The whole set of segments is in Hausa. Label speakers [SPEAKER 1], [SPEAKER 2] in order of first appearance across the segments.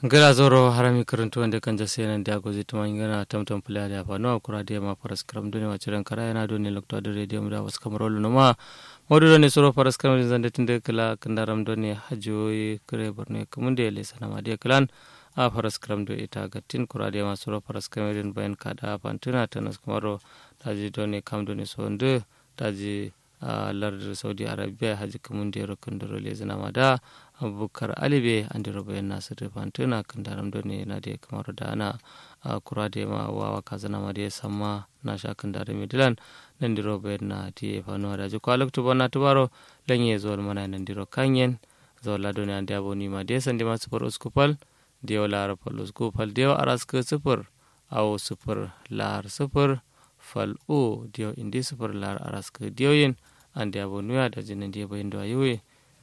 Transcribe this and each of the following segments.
[SPEAKER 1] gala zoro harami karantu wanda kan jase nan da gozi tuma ngana tamtam pula da fa no kura da ma paras kram dune wa ciran kara yana dole lokto da radio mu da was kamarolu no ma modu ne soro paras kram din zande tinde kala kandaram done hajoyi kare borne kamunde le sanama de klan a paras kram do ita gatin kura da ma soro paras kram din bayan kada pantuna tanas kamaro daji done kam done so nde daji lardar saudi arabia haji kamunde ro kandoro le zanama da abubakar alibe an dira bayan nasu da fantuna kan daram da ne na da kamar da ana kura da ma wawa kazana ma da ya samma na sha kan daram midilan nan diro bayan na ti ya fano da ji kwalak tuba na tubaro lanye zuwa mana nan diro kanyen zuwa lado ne an da ni ma da ya san da masu far uskupal da yau lara fal uskupal da yau araska sufur awo sufur lar sufur fal o da yau indi sufur lar araska da yau yin an da yabo nuya da jinin da ya bayan da yoyi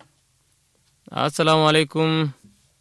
[SPEAKER 1] assalamu alaikum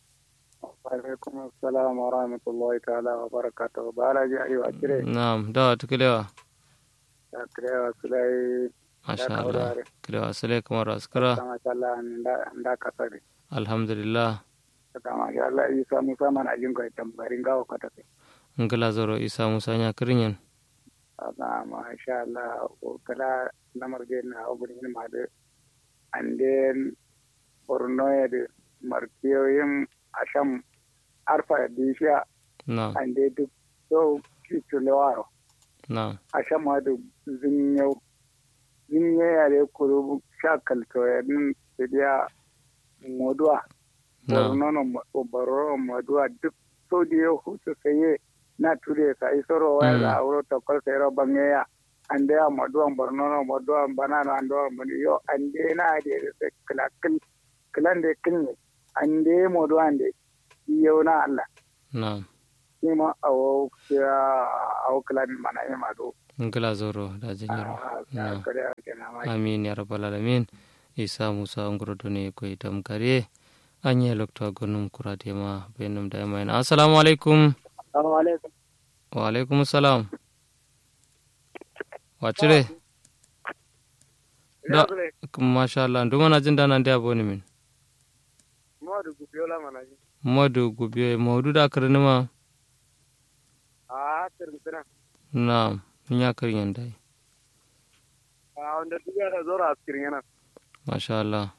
[SPEAKER 2] alaikum assalam wa rahmatullahi ta'ala wa barakatuh bala ji ayo akire
[SPEAKER 1] na'am da tukilewa
[SPEAKER 2] akire wa sulai
[SPEAKER 1] masha Allah kilewa sulai kamar askara
[SPEAKER 2] kama Allah nda kasari
[SPEAKER 1] alhamdulillah
[SPEAKER 2] kama ya Allah isa musa mana jin ko tambarin gawo kata kai
[SPEAKER 1] ngala zoro isa musa nya kirinyen
[SPEAKER 2] ama masha Allah ko kala namar ge na ogurin ma de anden bornoyede martiyoyin asham arfa disha
[SPEAKER 1] na
[SPEAKER 2] ande duk so kitulewaro
[SPEAKER 1] na
[SPEAKER 2] asham adu zinyau zinye yare kuru shakal toyadin sidiya modua
[SPEAKER 1] na
[SPEAKER 2] bornono bororo modua duk so diyo hutu saye na ture sa isoro waya
[SPEAKER 1] Mm.
[SPEAKER 2] da auro tokol sayro bangeya ande a modua bornono modua banano ando moni yo ande na de se klakil kilande kilne ande modu ande yau na Allah
[SPEAKER 1] na
[SPEAKER 2] ni ma awo ya awo kilan mana yi madu
[SPEAKER 1] ngala zoro da jinyaro na
[SPEAKER 2] kare ake na ma
[SPEAKER 1] amin ya rabbal alamin isa musa ngoro done ko itam kare anye lokto gonum kurade ma benum da mai assalamu alaikum
[SPEAKER 2] assalamu alaikum
[SPEAKER 1] wa alaikum assalam wacire da masha Allah nduma na jin dana ndia boni min
[SPEAKER 2] modu gubiola mana ji
[SPEAKER 1] modu gubiyo modu da karnima
[SPEAKER 2] a tirmina
[SPEAKER 1] na nya karyan dai
[SPEAKER 2] a wanda duka da zora askirin yana
[SPEAKER 1] masha Allah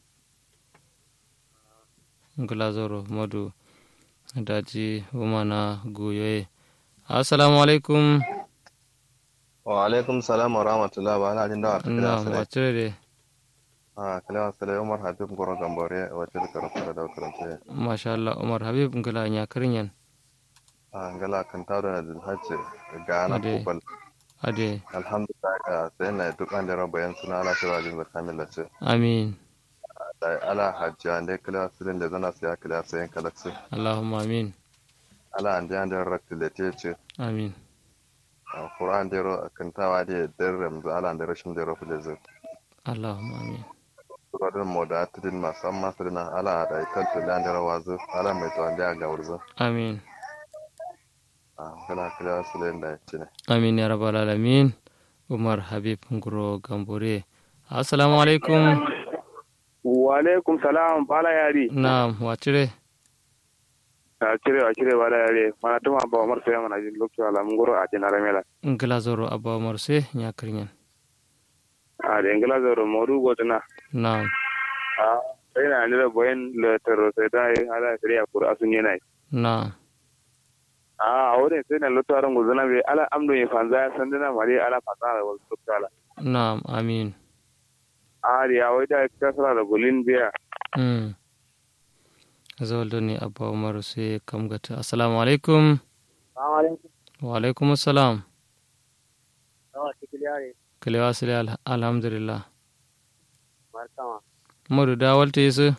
[SPEAKER 1] ngula zoro modu daji umana guyoye assalamu alaikum
[SPEAKER 3] wa alaikum salam wa rahmatullah ba ala jin dawa ta
[SPEAKER 1] na
[SPEAKER 3] kila sale
[SPEAKER 1] wacire de
[SPEAKER 3] a kila sale umar habib goro gambore wacce da karatu da dawa karatu
[SPEAKER 1] masha Allah umar habib ngula nya karyan
[SPEAKER 3] a ngala kan tawo na dil hajji ga na
[SPEAKER 1] Ade.
[SPEAKER 3] kubal
[SPEAKER 1] ade
[SPEAKER 3] alhamdulillah ka sai na duk an da rabayan suna ala shira jin da kamila ce
[SPEAKER 1] amin
[SPEAKER 3] da ala hajji an da kila silin da zana sai kila sai kalaksi
[SPEAKER 1] allahumma amin
[SPEAKER 3] ala an da an da rakti da te ce
[SPEAKER 1] amin
[SPEAKER 3] a qur'an da ro kan tawa da darram da ala da rashin da rafu da zai
[SPEAKER 1] allahumma amin
[SPEAKER 3] Suradun mu da tudin masu amma su dina ala da ikan tulan da rawa zu ala mai tuwan da ga wurzu
[SPEAKER 1] amin
[SPEAKER 3] a kala kila silin da ce ne
[SPEAKER 1] amin ya rabbal alamin umar habib nguro gambore assalamu alaikum
[SPEAKER 2] wa alaikum salam bala yari
[SPEAKER 1] na wacire
[SPEAKER 2] a cire a cire bala yari mana tuma ba umar sai mana jin lokacin alamun goro a jin aramela
[SPEAKER 1] ngila zoro abba marse nya karyan
[SPEAKER 2] a da ingila zoro modu gotuna
[SPEAKER 1] na
[SPEAKER 2] a sai na nira boyen le tero sai da yi ala sai ya kura asun yana
[SPEAKER 1] na
[SPEAKER 2] a a wurin sai na lutu aron guzuna bai ala amdo yin fanza ya san dina mari ala fasara da wasu tukkala
[SPEAKER 1] na amin
[SPEAKER 2] a da ya wai da kasara da bulin biya
[SPEAKER 1] mm zawaldo ne abba umar sai kam gata assalamu alaikum
[SPEAKER 2] Assalamu alaikum.
[SPEAKER 1] wa alaikum assalam
[SPEAKER 2] Yawa cikin yare,
[SPEAKER 1] kalewa sile al- alhamdulillah
[SPEAKER 2] markama.
[SPEAKER 1] modu da walta yesu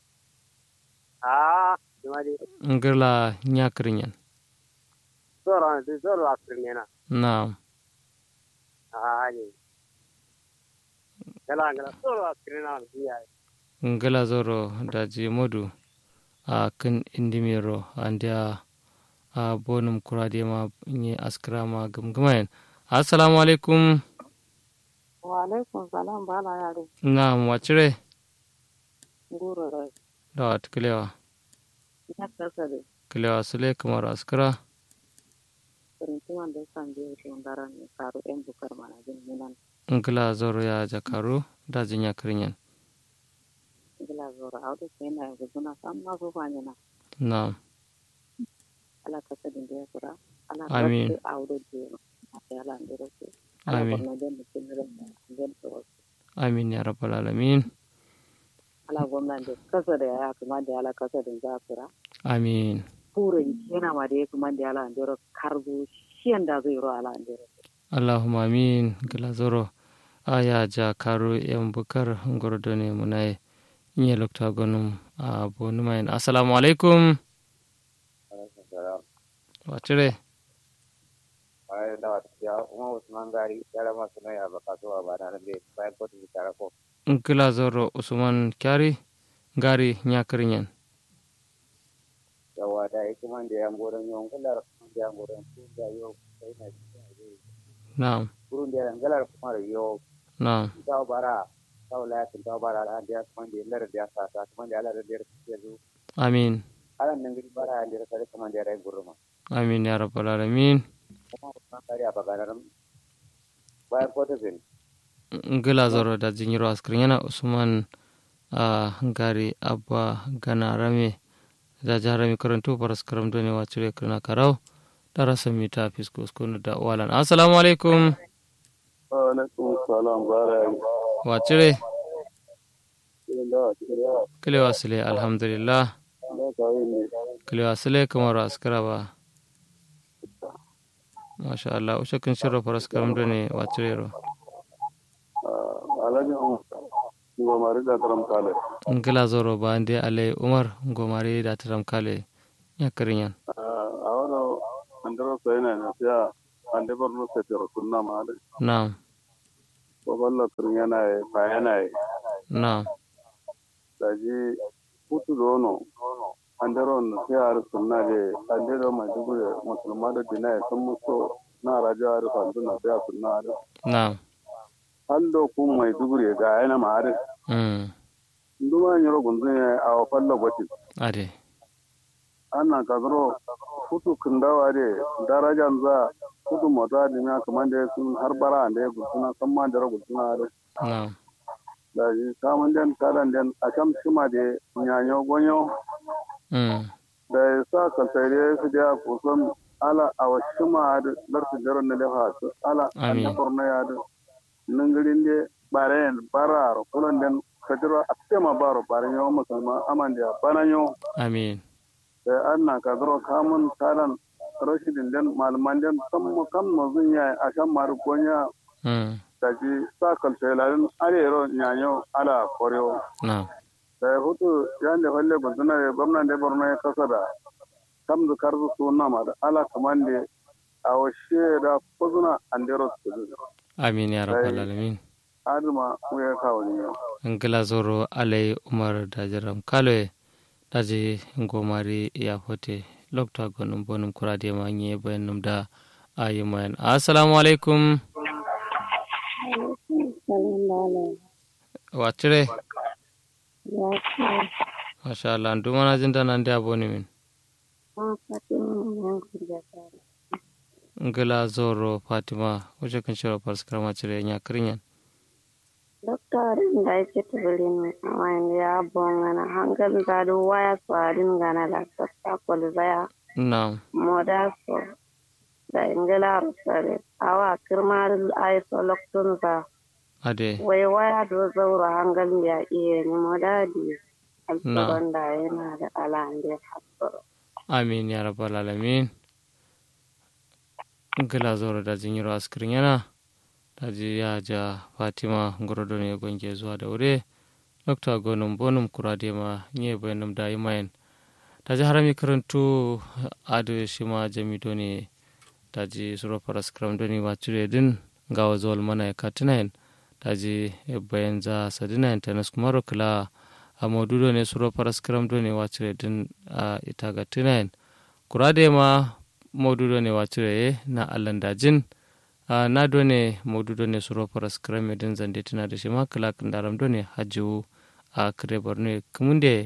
[SPEAKER 2] Ah, cuma di
[SPEAKER 1] ngirla nya karyan
[SPEAKER 2] zoro, di zoro akhirnya na.
[SPEAKER 1] na
[SPEAKER 2] Ah, ni. Gala gala zoro akhirnya na dia.
[SPEAKER 1] ngila zoro daji modu a kan indimiro andia a bonum kurade ma nye askrama gamgamayen assalamu alaikum
[SPEAKER 4] wa alaikum salam bala yare
[SPEAKER 1] na wacire
[SPEAKER 4] nguro rai
[SPEAKER 1] da watkelewa
[SPEAKER 4] Ya kasa da
[SPEAKER 1] kilewa sule kamar askara
[SPEAKER 4] karantuman da san biyu shi ngaran ne karo yan bukar mana jin munan
[SPEAKER 1] ngila zoro ya jakaru da jinya kirinyan
[SPEAKER 4] gila zora auda sai na guduna san ma so fanya na
[SPEAKER 1] na
[SPEAKER 4] ala kasa din da ya kura ala
[SPEAKER 1] Amin.
[SPEAKER 4] kasa auda je ma sai ala ndero ce
[SPEAKER 1] Amin.
[SPEAKER 4] ala den da kin ran den to
[SPEAKER 1] amin ya rabbal alamin
[SPEAKER 4] ala gwamnan da kasa da ya kuma da ala kasa din za kura
[SPEAKER 1] amin
[SPEAKER 4] furin yana ma da ya kuma da ala ndero kargo shiyan da zai ro ala ndero
[SPEAKER 1] allahumma amin ngila zoro aya jakaru yan bukar ngordo ne munai nye lokta gonum a bonu mayin assalamu alaikum wacire
[SPEAKER 5] bayan da wata ya kuma usman gari yara masu nan ya baka zuwa ba na nan bai bayan kotu bi tare ko
[SPEAKER 1] ngila zoro usman kyari ngari nya kirinyan
[SPEAKER 5] yawa da ya kuma da yan goron yawan kullar kuma da yan goron su da yau sai na cikin aje
[SPEAKER 1] na'am
[SPEAKER 5] kurun da yan galar kuma da yau
[SPEAKER 1] na'am
[SPEAKER 5] ta bara ta wala ya ta bara da ya kuma da lar da ya sa ta kuma da lar da ya ke zu
[SPEAKER 1] amin
[SPEAKER 5] alan nan gari bara da ya sai kuma da ya gurma
[SPEAKER 1] amin ya rabbal alamin
[SPEAKER 5] kuma usman gari a bagaran bayan kotu bin
[SPEAKER 1] ngila zoro da jinyiro askrinyana usman a ngari abba gana rame da jarami karantu paras karam doni wacire kirna karau dara samita fisko skunu da walan assalamu alaikum
[SPEAKER 3] alaikum salam bara
[SPEAKER 1] wacire
[SPEAKER 3] da
[SPEAKER 1] kilewa sile alhamdulillah
[SPEAKER 3] da kawai ne
[SPEAKER 1] kilewa sile kamar askara ba masha Allah ushe kin shirra paras karam doni wacire ro
[SPEAKER 3] alhaji gomari da taram kale
[SPEAKER 1] ngila zoro ba ande ale umar ngomari da taram kale ya kirinyan
[SPEAKER 3] a wani andara sai na na fiya ande borno sai tero kunna ma da
[SPEAKER 1] na'am
[SPEAKER 3] ko balla kun yana e fa yana e
[SPEAKER 1] na'am
[SPEAKER 3] da ji putu dono andaro no sai ar sunna de ande do ma dubu musulma da dina e sun muso na raja ar fa na fiya sunna da
[SPEAKER 1] na'am
[SPEAKER 3] hallo kun mai dubu ga yana ma ar
[SPEAKER 1] mm
[SPEAKER 3] nduma nyoro gunzun a wa fallo gotin
[SPEAKER 1] ade
[SPEAKER 3] ana kazaro kutu kundawa de darajan za kutu mota da na kaman da sun har bara da ya gulsuna san ma da gulsuna da
[SPEAKER 1] na'am
[SPEAKER 3] da ji samun den kalan den a kam shima de nyanyo gonyo
[SPEAKER 1] mm
[SPEAKER 3] da ya sa kaltare su da kusan ala a washima da larsu jaron na lefa su ala
[SPEAKER 1] Amin.
[SPEAKER 3] an korna ya da ningirin de baren bara kulan den kajiro a tema baro baren yawan musulma aman da bananyo
[SPEAKER 1] amin
[SPEAKER 3] da an na ka zaro kamun taran rashidin den malaman den kan mu kan mu zun ya a shan maru gonya
[SPEAKER 1] mm
[SPEAKER 3] da ji sa kaltelalin arero nyanyo ala koryo
[SPEAKER 1] na'am
[SPEAKER 3] da ya hutu yan da falle guduna da gwamnan da borno ya kasa da kam da karzu suna ma da ala kaman da a washe da kuzuna an dero su kudu
[SPEAKER 1] amin ya rabbal alamin
[SPEAKER 3] aduma mu ya kawo ni yau
[SPEAKER 1] ngila zoro alai umar da jaram kaloe daji ngomari ya fote lokta gonum bonum kurade ma nye bayanum da ayi mayan assalamu alaikum wacire masha Allah ndumana jinda nande aboni min ngila zoro fatima wuce kan shiro parskar cire nya kirinyan
[SPEAKER 6] Doktorin da yake tabilin wani ya bongana hangal gado waya swarin gana la sassa kwalzaya
[SPEAKER 1] na'am
[SPEAKER 6] moda so da ingila rusare awa kirmar aiso loktun za
[SPEAKER 1] ade
[SPEAKER 6] wai waya do zaura hangal ya iya ni moda di
[SPEAKER 1] Na.
[SPEAKER 6] alfaban da yana da alande hasoro
[SPEAKER 1] amin ya rabbal alamin ngila zoro da jinyiro askirin yana daji ya ja fatima ngorodo ne gonge zuwa da wure dokta gonum bonum kurade ma nye bayanum da imayen daji harami karantu ado shima jami doni daji suro paras kram doni wacure din gawa zol mana ya katinayen daji bayan za sadinayen tanas kumaro kila a modudo ne suro paras kram doni wacure din a ita ga tinayen kurade ma modudo ne wacure na allan dajin a na done modudo ne suro paras kram din zande tina da shima kila kandaram doni hajju a kare borno kumunde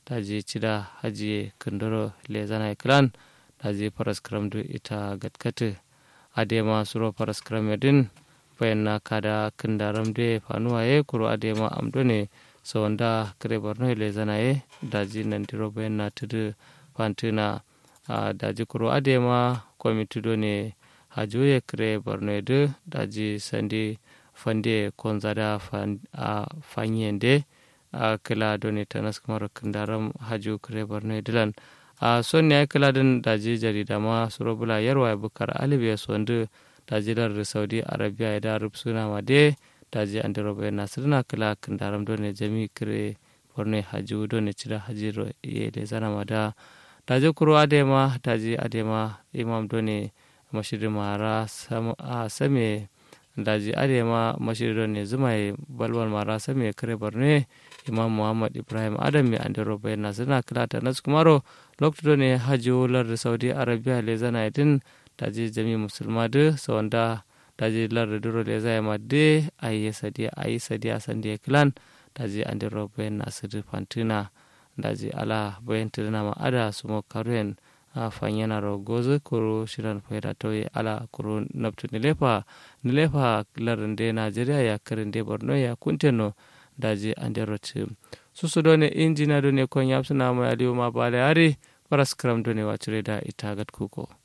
[SPEAKER 1] daji cida hajiye kundoro lezana clan daji paraskram du ita gatkate adema suro paraskram din bayanna kada kindaram de fanuwaye kuro adema amdone sawanda kare borno lezana ye daji nandiro bayanna tudu fantina daji kuro adema kwamiti ne hajoye kare borno de daji sandi fande konzada fanyende a kila doni tanas kamar kandaram haju kare borno dilan a son ya kila din daji jarida ma surobula yarwa bukar alibiya sondu daji dar saudi arabia ya da suna ma de daji an dero bai nasirna kila kandaram doni jami kare borno haju doni cira hajiro ye le zana ma da daji kuro adema daji adema imam doni mashirin mara same daji adema mashirin ne zuma balwal mara same kare borno imam muhammad ibrahim adam mai andiro bayan na suna kilata na kumaro lokacin ne hajji lar saudi arabia le zana idin daji jami musulma da sawanda daji lar duro le zai ma de ayi sadi ayi sadi a sandi kilan daji andiro bayan na sadi fantina daji ala bayan tirna ma ada su mo karen a fanyana ro gozo kuro shiran faida toye ala kuro nabtu nilefa nilefa lar de najeriya ya karin de borno ya kunteno daji anderoti susu done injina done kon yamsuna mo aliyu ma bale ari paras kram done wacure da itagat kuko